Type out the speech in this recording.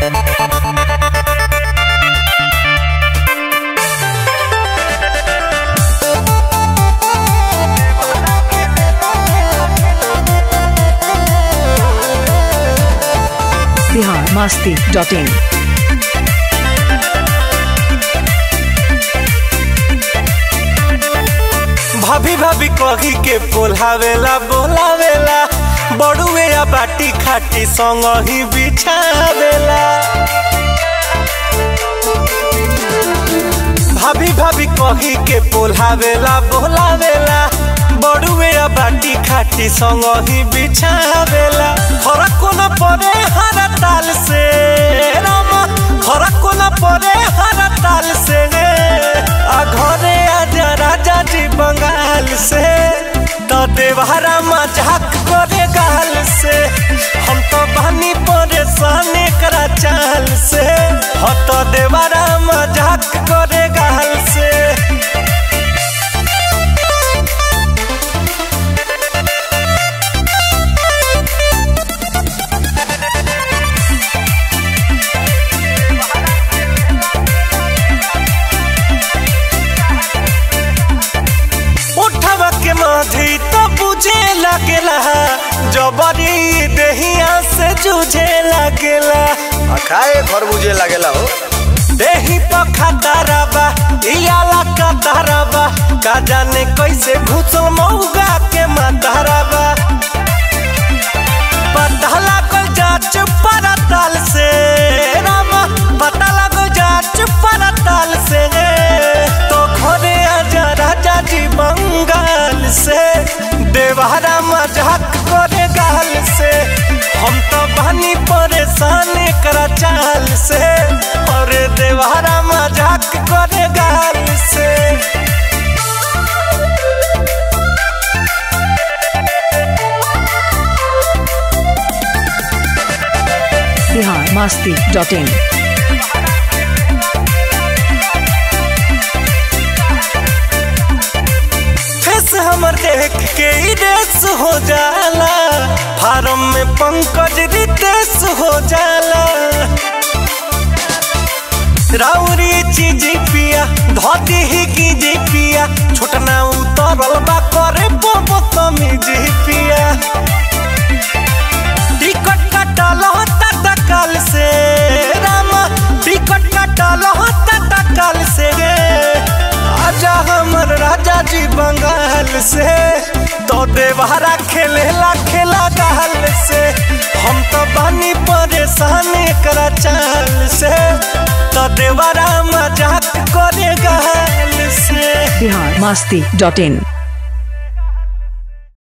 Bihar Masti dot इन भाभी भाभी कही के बोलावेला बोलावेला बड़ुए या बाटी खाटी संग ही बिछावेला भाभी भाभी कही के बोलावेला बोलावेला बड़ुए या बाटी खाटी संग ही बिछावेला फरक न पड़े हर ताल से रामा फरक न पड़े हर ताल से आ घरे आजा राजा जी बंगाल से तो देवहरा मजाक करे गाल से हम तो बनी परेशान करा चाल से हो तो देवहरा मजाक करे गाल से उठवा के माधी तो बुझे लगेला जबरी देहिया से जूझे लगेला आ खाए खरबूजे लागेला हो देही पखा ताराबा इयाला का ताराबा का जाने कैसे घुसल मऊगा के माताराबा पता लागल जाच परताल से रामा पता लागल जाच परताल से तो घरे आजा राजा जी बंगाल से देवहरा मजाक करे गाल से हम तो बनी परेशान करा चाल से और देवहरा मजाक करे गाल से Bihar Masti dot in face हमर देख के ही रेस हो जाला फार्म में पंकज रितेश हो जाला राउरी चीज पिया धोती ही की जी पिया छोटना उतरल बा करे बोबो तमीज पिया टिकट कटल होता तकल से रामा टिकट कटल होता तकल से आजा हमर राजा जी बंगाल से तो देवहरा खेलेला खेला गाल से हम तो बनी परेशान करा चाल से तो देवरा मजाक करे गाल से बिहार मास्ती डॉट इन